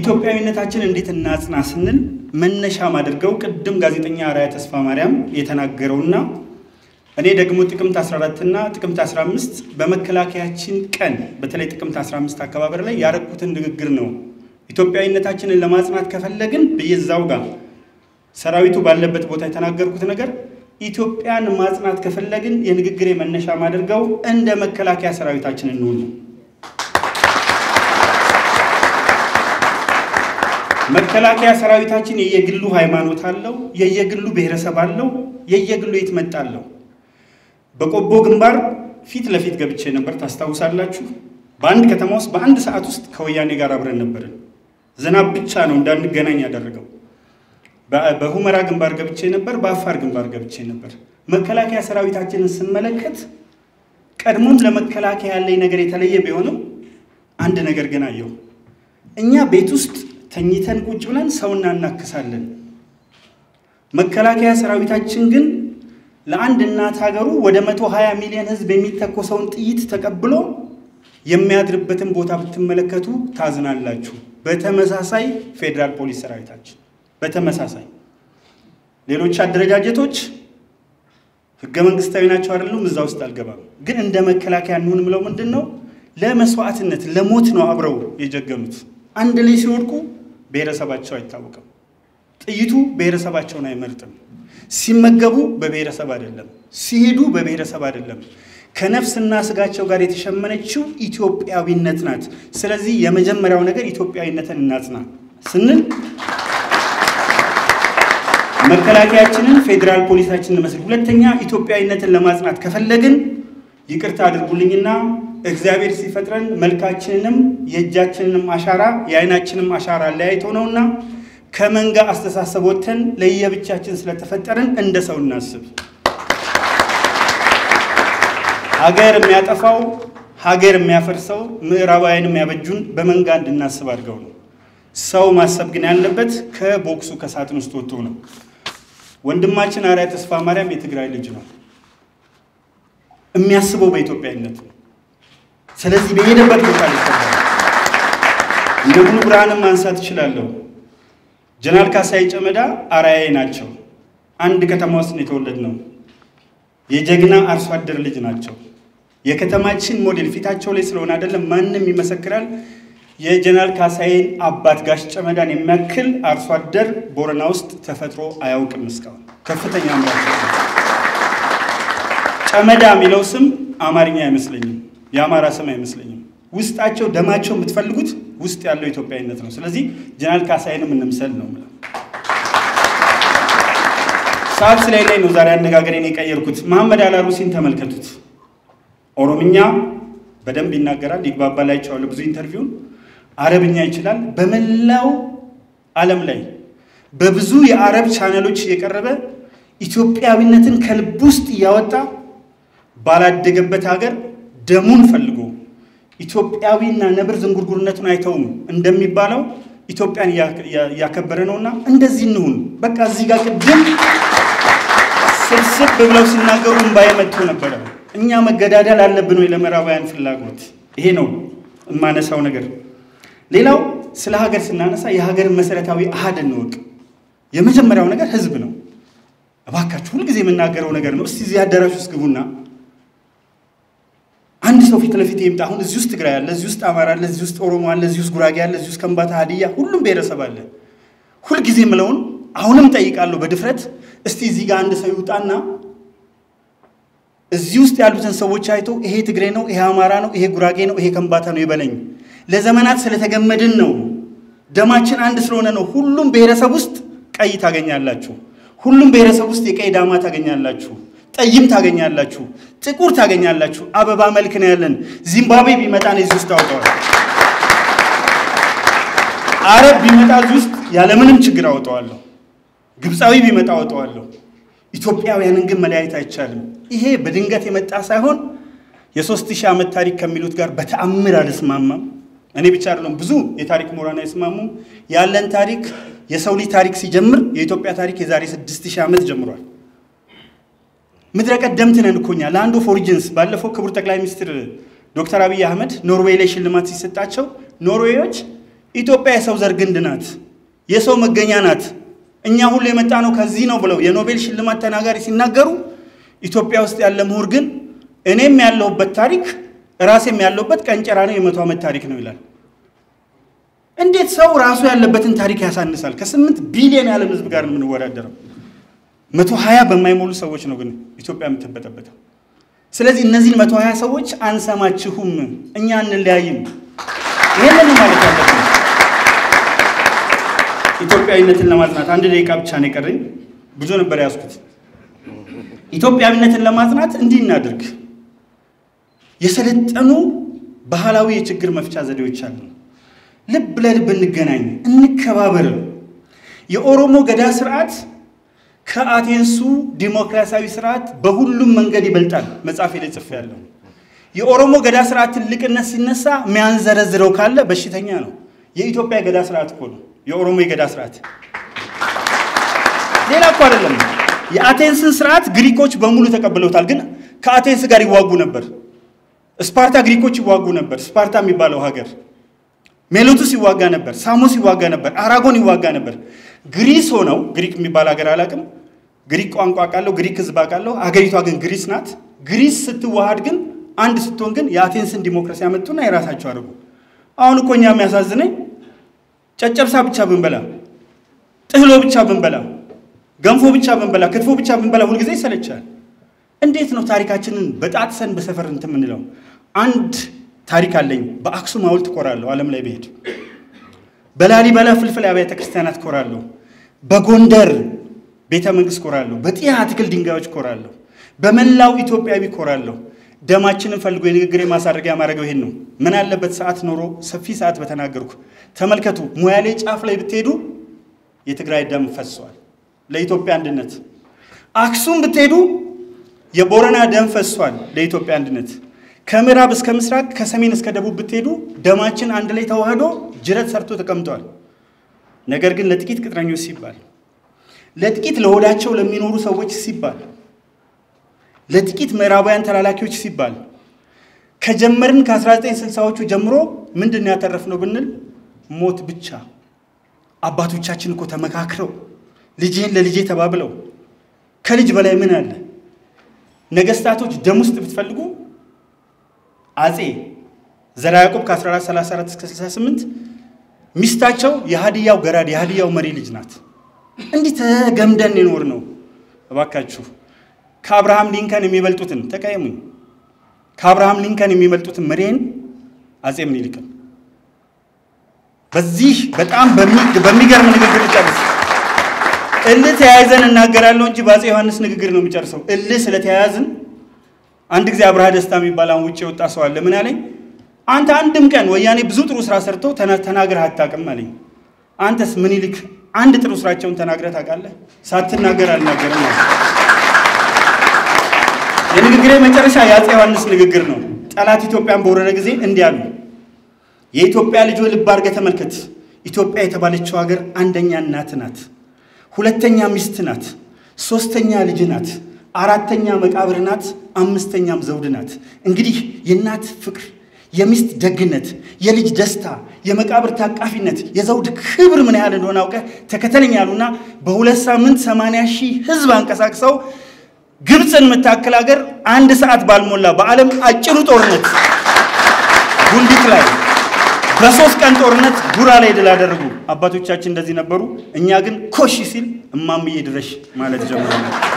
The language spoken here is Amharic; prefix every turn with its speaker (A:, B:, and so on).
A: ኢትዮጵያዊነታችን እንዴት እናጽና ስንል መነሻ ማድርገው ቅድም ጋዜጠኛ አርአያ ተስፋ ማርያም የተናገረውና እኔ ደግሞ ጥቅምት 14 እና ጥቅምት 15 በመከላከያችን ቀን በተለይ ጥቅምት 15 አከባበር ላይ ያረኩትን ንግግር ነው። ኢትዮጵያዊነታችንን ለማጽናት ከፈለግን ብየዛው ጋር ሰራዊቱ ባለበት ቦታ የተናገርኩት ነገር ኢትዮጵያን ማጽናት ከፈለግን የንግግሬ መነሻ ማድርገው እንደ መከላከያ ሰራዊታችን እንሆን ነው። መከላከያ ሰራዊታችን የየግሉ ሃይማኖት አለው፣ የየግሉ ብሔረሰብ አለው፣ የየግሉ የት መጣ አለው። በቆቦ ግንባር ፊት ለፊት ገብቼ ነበር፣ ታስታውሳላችሁ። በአንድ ከተማ ውስጥ በአንድ ሰዓት ውስጥ ከወያኔ ጋር አብረን ነበርን። ዝናብ ብቻ ነው እንዳንገናኝ ያደረገው። በሁመራ ግንባር ገብቼ ነበር፣ በአፋር ግንባር ገብቼ ነበር። መከላከያ ሰራዊታችንን ስመለከት ቀድሞም ለመከላከያ ያለኝ ነገር የተለየ ቢሆንም አንድ ነገር ግን አየሁ። እኛ ቤት ውስጥ ተኝተን ቁጭ ብለን ሰው እናናክሳለን። መከላከያ ሰራዊታችን ግን ለአንድ እናት ሀገሩ ወደ መቶ ሀያ ሚሊዮን ህዝብ የሚተኮሰውን ጥይት ተቀብሎ የሚያድርበትን ቦታ ብትመለከቱ ታዝናላችሁ። በተመሳሳይ ፌዴራል ፖሊስ ሰራዊታችን በተመሳሳይ ሌሎች አደረጃጀቶች ህገ መንግስታዊ ናቸው አይደሉም፣ እዛ ውስጥ አልገባም። ግን እንደ መከላከያ እንሁን ምለው ምንድን ነው ለመስዋዕትነት ለሞት ነው አብረው የጀገኑት። አንድ ላይ ሲወድቁ ብሔረሰባቸው አይታወቅም። ጥይቱ ብሔረሰባቸውን አይመርጥም። ሲመገቡ በብሔረሰብ አይደለም፣ ሲሄዱ በብሔረሰብ አይደለም። ከነፍስና ስጋቸው ጋር የተሸመነችው ኢትዮጵያዊነት ናት። ስለዚህ የመጀመሪያው ነገር ኢትዮጵያዊነትን እናጽና ስንል መከላከያችንን ፌዴራል ፖሊሳችንን መስል፣ ሁለተኛ ኢትዮጵያዊነትን ለማጽናት ከፈለግን ይቅርታ አድርጉልኝና እግዚአብሔር ሲፈጥረን መልካችንንም የእጃችንንም አሻራ የአይናችንም አሻራ ለያይቶ ነውና ከመንጋ አስተሳሰብ ወጥተን ለየብቻችን ስለተፈጠርን እንደ ሰው እናስብ። ሀገር የሚያጠፋው ሀገር የሚያፈርሰው ምዕራባውያን የሚያበጁን በመንጋ እንድናስብ አድርገው ነው። ሰው ማሰብ ግን ያለበት ከቦክሱ ከሳጥን ውስጥ ወጥቶ ነው። ወንድማችን አርአያ ተስፋ ማርያም የትግራይ ልጅ ነው። የሚያስበው በኢትዮጵያዊነት ነው። ስለዚህ በሄደበት ቦታ ላይ ይሰራል። እንደ ሙሉ ብርሃንም ማንሳት እችላለሁ። ጀነራል ካሳይ ጨመዳ አርአያዬ ናቸው። አንድ ከተማ ውስጥ ነው የተወለድነው። የጀግና አርሶ አደር ልጅ ናቸው። የከተማችን ሞዴል ፊታቸው ላይ ስለሆነ አይደለም፣ ማንም ይመሰክራል። የጀነራል ካሳይን አባት ጋሽ ጨመዳን የሚያክል አርሶ አደር ቦረና ውስጥ ተፈጥሮ አያውቅም እስካሁን። ከፍተኛ አምራች ጨመዳ የሚለው ስም አማርኛ አይመስለኝም፣ የአማራ ስም አይመስለኝም። ውስጣቸው ደማቸው የምትፈልጉት ውስጥ ያለው ኢትዮጵያዊነት ነው። ስለዚህ ጀነራል ካሳይንም እንምሰል ነው የምለው። ሰዓት ስለሌለኝ ነው ዛሬ አነጋገሬን የቀየርኩት። መሐመድ አላሩሲን ተመልከቱት። ኦሮምኛ በደንብ ይናገራል፣ ይግባባል። አይቼዋለሁ ብዙ ኢንተርቪውን። አረብኛ ይችላል። በመላው ዓለም ላይ በብዙ የአረብ ቻነሎች የቀረበ ኢትዮጵያዊነትን ከልብ ውስጥ እያወጣ ባላደገበት ሀገር ደሙን ፈልጎ ኢትዮጵያዊና ነብር ዝንጉርጉርነቱን አይተውም እንደሚባለው ኢትዮጵያን እያከበረ ነውና እንደዚህ እንሁን። በቃ እዚህ ጋር ቅድም ስብስብ ብለው ሲናገሩ እምባዬ መጥቶ ነበረ። እኛ መገዳደል አለብን ወይ ለምዕራባውያን ፍላጎት? ይሄ ነው የማነሳው ነገር። ሌላው ስለ ሀገር ስናነሳ የሀገርን መሰረታዊ አሃድ እንወቅ። የመጀመሪያው ነገር ህዝብ ነው። እባካችሁ ሁልጊዜ የምናገረው ነገር ነው። እስቲ እዚህ አዳራሽ ውስጥ ግቡና አንድ ሰው ፊት ለፊት ይምጣ። አሁን እዚህ ውስጥ ትግራይ አለ፣ እዚህ ውስጥ አማራ አለ፣ እዚህ ውስጥ ኦሮሞ አለ፣ እዚህ ውስጥ ጉራጌ አለ፣ እዚህ ውስጥ ከምባታ፣ ሀዲያ፣ ሁሉም ብሔረሰብ አለ። ሁልጊዜ የምለውን አሁንም ጠይቃለሁ በድፍረት እስቲ እዚህ ጋር አንድ ሰው ይውጣና እዚህ ውስጥ ያሉትን ሰዎች አይቶ ይሄ ትግሬ ነው፣ ይሄ አማራ ነው፣ ይሄ ጉራጌ ነው፣ ይሄ ከምባታ ነው ይበለኝ። ለዘመናት ስለተገመድን ነው። ደማችን አንድ ስለሆነ ነው። ሁሉም ብሔረሰብ ውስጥ ቀይ ታገኛላችሁ። ሁሉም ብሔረሰብ ውስጥ የቀይ ዳማ ታገኛላችሁ። ጠይም ታገኛላችሁ። ጥቁር ታገኛላችሁ። አበባ መልክ ነው ያለን። ዚምባብዌ ቢመጣ ነው እዚህ ውስጥ አውጠዋል። አረብ ቢመጣ እዚህ ውስጥ ያለምንም ችግር አውጠዋለሁ። ግብፃዊ ቢመጣ አውጠዋለሁ። ኢትዮጵያውያንን ግን መለያየት አይቻልም። ይሄ በድንገት የመጣ ሳይሆን የሦስት ሺህ ዓመት ታሪክ ከሚሉት ጋር በተአምር አልስማማም። እኔ ብቻ አይደለም፣ ብዙ የታሪክ ምሁራን አይስማሙም። ያለን ታሪክ የሰው ልጅ ታሪክ ሲጀምር የኢትዮጵያ ታሪክ የዛሬ ስድስት ሺህ ዓመት ጀምሯል። ምድረ ቀደምት ነን እኮ እኛ ላንድ ኦፍ ኦሪጂንስ። ባለፈው ክቡር ጠቅላይ ሚኒስትር ዶክተር አብይ አህመድ ኖርዌይ ላይ ሽልማት ሲሰጣቸው ኖርዌዮች ኢትዮጵያ የሰው ዘር ግንድ ናት፣ የሰው መገኛ ናት። እኛ ሁሉ የመጣ ነው ከዚህ ነው ብለው የኖቤል ሽልማት ተናጋሪ ሲናገሩ ኢትዮጵያ ውስጥ ያለ ምሁር ግን እኔም ያለሁበት ታሪክ ራሴም ያለሁበት ቀንጨራ ነው የመቶ ዓመት ታሪክ ነው ይላል። እንዴት ሰው ራሱ ያለበትን ታሪክ ያሳንሳል? ከስምንት ቢሊዮን የዓለም ሕዝብ ጋር ነው የምንወዳደረው። መቶ ሀያ በማይሞሉ ሰዎች ነው ግን ኢትዮጵያ የምትበጠበጠው። ስለዚህ እነዚህን መቶ ሀያ ሰዎች አንሰማችሁም፣ እኛ አንለያይም። ይህንን ማለት ያለብን ኢትዮጵያዊነትን ለማጽናት አንድ ደቂቃ ብቻ ነው የቀረኝ። ብዙ ነበር ያዝኩት። ኢትዮጵያዊነትን ለማጽናት እንዲህ እናድርግ። የሰለጠኑ ባህላዊ የችግር መፍቻ ዘዴዎች አሉ። ልብ ለልብ እንገናኝ፣ እንከባበር። የኦሮሞ ገዳ ስርዓት ከአቴንሱ ዲሞክራሲያዊ ስርዓት በሁሉም መንገድ ይበልጣል። መጽሐፌ ላይ ጽፌያለሁ። የኦሮሞ ገዳ ስርዓት ትልቅነት ሲነሳ የሚያንዘረዝረው ካለ በሽተኛ ነው። የኢትዮጵያ የገዳ ስርዓት እኮ ነው የኦሮሞ የገዳ ስርዓት፣ ሌላ እኮ አይደለም። የአቴንስን ስርዓት ግሪኮች በሙሉ ተቀብለውታል፣ ግን ከአቴንስ ጋር ይዋጉ ነበር። ስፓርታ ግሪኮች ይዋጉ ነበር። ስፓርታ የሚባለው ሀገር ሜሎቱስ ይዋጋ ነበር። ሳሞስ ይዋጋ ነበር። አራጎን ይዋጋ ነበር። ግሪስ ሆነው ግሪክ የሚባል ሀገር አላውቅም። ግሪክ ቋንቋ አውቃለሁ፣ ግሪክ ህዝብ አውቃለሁ። አገሪቷ ግን ግሪስ ናት። ግሪስ ስትዋሃድ ግን አንድ ስትሆን ግን የአቴንስን ዲሞክራሲ ያመጡና የራሳቸው አድርጉ። አሁን እኮ እኛ የሚያሳዝነኝ ጨጨብሳ ብቻ ብንበላ፣ ጥህሎ ብቻ ብንበላ፣ ገንፎ ብቻ ብንበላ፣ ክትፎ ብቻ ብንበላ ሁልጊዜ ይሰለቻል። እንዴት ነው ታሪካችንን በጣጥሰን በሰፈር እንትን የምንለው? አንድ ታሪክ አለኝ። በአክሱም ሐውልት እኮራለሁ ዓለም ላይ ብሄድ። በላሊበላ ፍልፍል አብያተ ክርስቲያናት እኮራለሁ። በጎንደር ቤተ መንግስት እኮራለሁ። በጢያ አትክል ድንጋዮች እኮራለሁ። በመላው ኢትዮጵያዊ እኮራለሁ። ደማችንን ፈልጎ የንግግር ማሳረጊያ ማድረገው ይሄን ነው። ምን አለበት ሰዓት ኖሮ ሰፊ ሰዓት በተናገርኩ። ተመልከቱ፣ ሙያሌ ጫፍ ላይ ብትሄዱ የትግራይ ደም ፈሷል ለኢትዮጵያ አንድነት። አክሱም ብትሄዱ የቦረና ደም ፈሷል ለኢትዮጵያ አንድነት። ከምዕራብ እስከ ምስራቅ ከሰሜን እስከ ደቡብ ብትሄዱ ደማችን አንድ ላይ ተዋህዶ ጅረት ሰርቶ ተቀምጧል። ነገር ግን ለጥቂት ቅጥረኞች ሲባል፣ ለጥቂት ለሆዳቸው ለሚኖሩ ሰዎች ሲባል፣ ለጥቂት ምዕራባውያን ተላላኪዎች ሲባል ከጀመርን ከ1960ዎቹ ጀምሮ ምንድን ያተረፍነው ብንል ሞት ብቻ። አባቶቻችን እኮ ተመካክረው ልጅህን ለልጄ ተባብለው ከልጅ በላይ ምን አለ? ነገስታቶች ደም ውስጥ ብትፈልጉ አጼ ዘርዓ ያዕቆብ ከ1434 እስከ 68 ሚስታቸው የሀዲያው ገራድ የሀዲያው መሪ ልጅ ናት። እንዲህ ተገምደን የኖር ነው። እባካችሁ ከአብርሃም ሊንከን የሚበልጡትን ተቀየሙኝ። ከአብርሃም ሊንከን የሚበልጡትን መሪን አጼ ምኒልክን በዚህ በጣም በሚገርም ንግግር ጨርስ። እልህ ተያይዘን እናገራለሁ እንጂ በአጼ ዮሐንስ ንግግር ነው የሚጨርሰው። እልህ ስለተያያዝን አንድ ጊዜ አብርሃ ደስታ የሚባል አሁን ውጭ የወጣ ሰው አለ። ምን አለኝ? አንተ አንድም ቀን ወያኔ ብዙ ጥሩ ስራ ሰርተው ተናግረህ አታውቅም አለኝ። አንተስ ምኒልክ አንድ ጥሩ ስራቸውን ተናግረህ ታውቃለህ? ሳትናገር አልናገርም ማለት የንግግሬ መጨረሻ የአጼ ዮሐንስ ንግግር ነው። ጠላት ኢትዮጵያን በወረረ ጊዜ እንዲህ አሉ። የኢትዮጵያ ልጅ ልብ አድርገህ ተመልከት። ኢትዮጵያ የተባለችው ሀገር አንደኛ እናት ናት፣ ሁለተኛ ሚስት ናት፣ ሶስተኛ ልጅ ናት፣ አራተኛ መቃብር ናት፣ አምስተኛም ዘውድ ናት። እንግዲህ የእናት ፍቅር፣ የሚስት ደግነት፣ የልጅ ደስታ፣ የመቃብር ታቃፊነት፣ የዘውድ ክብር ምን ያህል እንደሆነ አውቀህ ተከተለኝ ያሉና በሁለት ሳምንት ሰማንያ ሺህ ህዝብ አንቀሳቅሰው ግብፅን የምታክል ሀገር አንድ ሰዓት ባልሞላ በዓለም አጭሩ ጦርነት ጉንዲት ላይ በሶስት ቀን ጦርነት ጉራ ላይ ድል አደረጉ። አባቶቻችን እንደዚህ ነበሩ። እኛ ግን ኮሽ ሲል እማምዬ ድረሽ ማለት ጀምረናል።